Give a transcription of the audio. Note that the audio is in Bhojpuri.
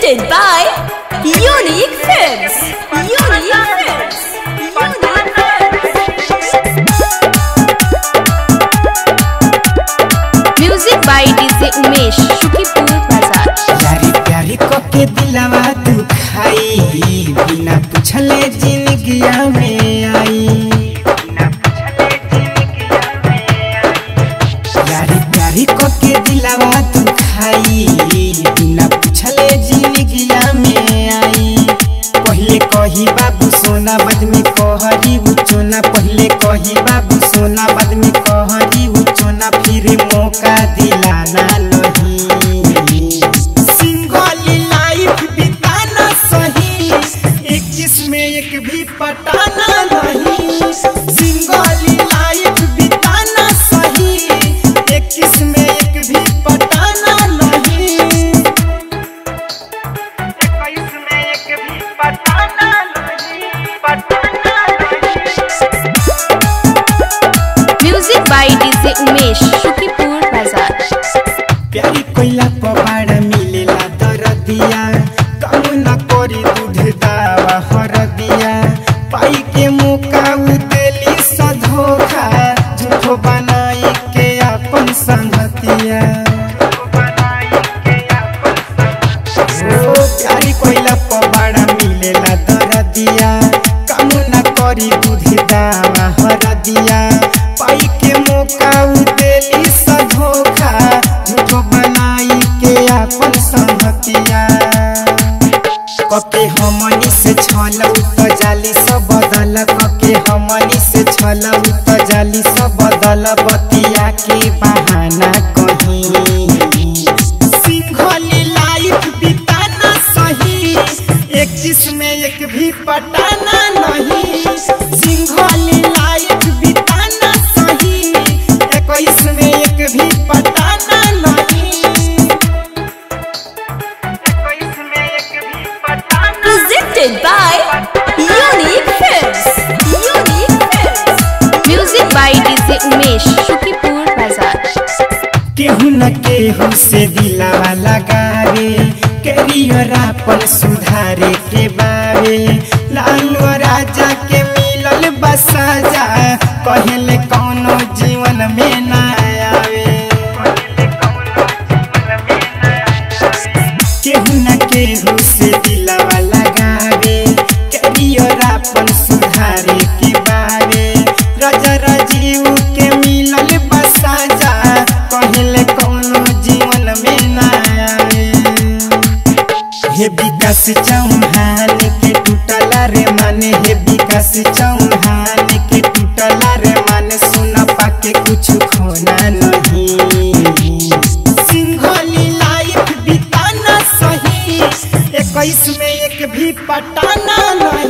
Presented by Unique Films. Unique Films. Unique Films. Music by DJ Umesh, Shukipur Bazaar. प्यारी प्यारी के दिलवा दुखाई बिना पूछले जिंदगिया में आई प्यारी प्यारी के दिलवा दुखाई बिना पूछले जिंदगिया में आई पहले कही बाबू सोना बाद में कहरी उचोना पहले कही बाबू सोना बाद में कहरी उचोना फिर मौका दिलाना लही सिंगल लाइफ बिताना सही एक जिसमें एक भी पटाना नहीं सिंगल लाइफ बिताना सही एक जिसमें एक भी पटाना नहीं इसमें एक भी पटाना नहीं पटाना नहीं Music by DJ Umesh, Shukipur Bazaar. प्यारी कोइला पवाड़ मिलेला दरदिया कम न करी दूध दावा हरदिया पाई के मौका उतेली सधोखा झूठो बनाई के अपन संगतिया ओ प्यारी कोइला पवाड़ मिलेला दरदिया कम न करी दूध दावा हरदिया पाई के मौका उतेली सधोखा झूठो बनाई के अपन संगतिया कके हमनी से छलौ त जाली सब बदल कके हमनी से छलौ त जाली सब बदल बतिया के बहाना कहीं सिंघल लाइफ बिताना सही एक जिसमें एक भी पटाना नहीं सिंघल लाइफ बिताना सही एक इसमें एक भी पटाना नहीं इसमें एक भी पटाना Presented by Unique Films. Unique Films. Music by DJ Umesh, Shukipur Bazaar. केहू न केहू से दिलावा लगावे करियर अपन सुधारे के बावे लालू राजा के मिलल बसाजा कहले कौनो जीवन में ना आवे केहू न केहू से दिलावा लगावे करियर अपन सुधारे के बावे राजा राजीव के मिलल बसाजा कहले कौनो जीवन में ना आवे हे विकास चौहान के टूटला रे माने हे विकास चौहान के टूटला रे माने सुन पाके कुछ खोना नहीं सिंघली लाइफ बिताना सही इक्कीस में एक भी पटाना नहीं